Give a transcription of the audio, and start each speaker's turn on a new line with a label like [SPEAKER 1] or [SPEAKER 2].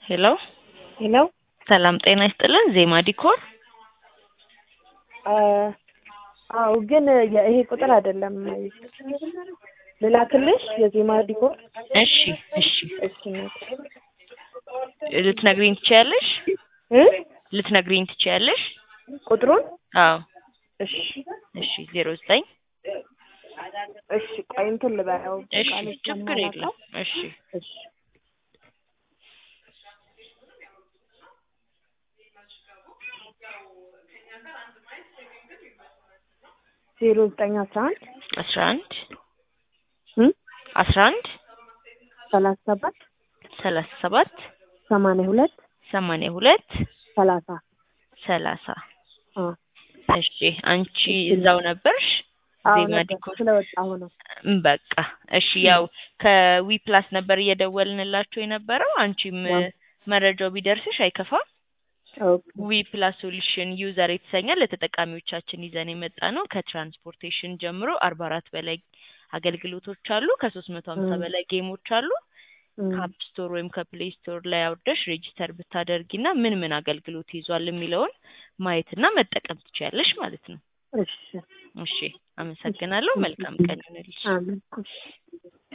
[SPEAKER 1] ሄሎ
[SPEAKER 2] ሄሎ
[SPEAKER 1] ሰላም ጤና ይስጥልን። ዜማ ዲኮር
[SPEAKER 2] አዎ፣ ግን ይሄ ቁጥር አይደለም። ልላክልሽ የዜማ ዲኮር?
[SPEAKER 1] እሺ እሺ
[SPEAKER 2] እሺ
[SPEAKER 1] ልትነግሪኝ ትችያለሽ?
[SPEAKER 2] እ
[SPEAKER 1] ልትነግሪኝ ትችያለሽ?
[SPEAKER 2] ቁጥሩን?
[SPEAKER 1] አዎ
[SPEAKER 2] እሺ
[SPEAKER 1] እሺ ዜሮ ዘጠኝ
[SPEAKER 2] እሺ ቆይ እንትን ልበለው።
[SPEAKER 1] እሺ
[SPEAKER 2] ቃል
[SPEAKER 1] ችግር
[SPEAKER 2] ስለማላውቀው።
[SPEAKER 1] የለም እሺ
[SPEAKER 2] እሺ ዜሮ ዘጠኝ አስራ አንድ
[SPEAKER 1] አስራ አንድ
[SPEAKER 2] እ
[SPEAKER 1] አስራ አንድ
[SPEAKER 2] ሰላሳ ሰባት
[SPEAKER 1] ሰላሳ ሰባት
[SPEAKER 2] ሰማንያ ሁለት
[SPEAKER 1] ሰማንያ ሁለት
[SPEAKER 2] ሰላሳ
[SPEAKER 1] ሰላሳ
[SPEAKER 2] አ
[SPEAKER 1] እሺ አንቺ እዛው ነበርሽ?
[SPEAKER 2] አዎ
[SPEAKER 1] ዜማ
[SPEAKER 2] ነበር
[SPEAKER 1] ዲኮር
[SPEAKER 2] ስለወጣሁ ነው።
[SPEAKER 1] እም፣ በቃ እሺ። ያው ከዊ ፕላስ ነበር እየደወልንላቸው የነበረው። አንቺም
[SPEAKER 2] ዋው።
[SPEAKER 1] መረጃው ቢደርስሽ አይከፋም።
[SPEAKER 2] ኦኬ
[SPEAKER 1] ዊ ፕላስ ሶሉሽን ዩዘር የተሰኛል ለተጠቃሚዎቻችን ይዘን የመጣ ነው። ከትራንስፖርቴሽን ጀምሮ አርባ አራት በላይ አገልግሎቶች አሉ። ከሶስት መቶ ሀምሳ
[SPEAKER 2] እ።
[SPEAKER 1] በላይ ጌሞች አሉ።
[SPEAKER 2] እም፣
[SPEAKER 1] ከአፕ ስቶር ወይም ከፕሌይ ስቶር ላይ አውርደሽ ሬጂስተር ብታደርጊና ምን ምን አገልግሎት ይዟል የሚለውን ማየትና መጠቀም ትችያለሽ ማለት ነው።
[SPEAKER 2] እሺ
[SPEAKER 1] እሺ፣ አመሰግናለሁ። መልካም ቀን ይሁንልሽ።
[SPEAKER 2] አሜን። እሺ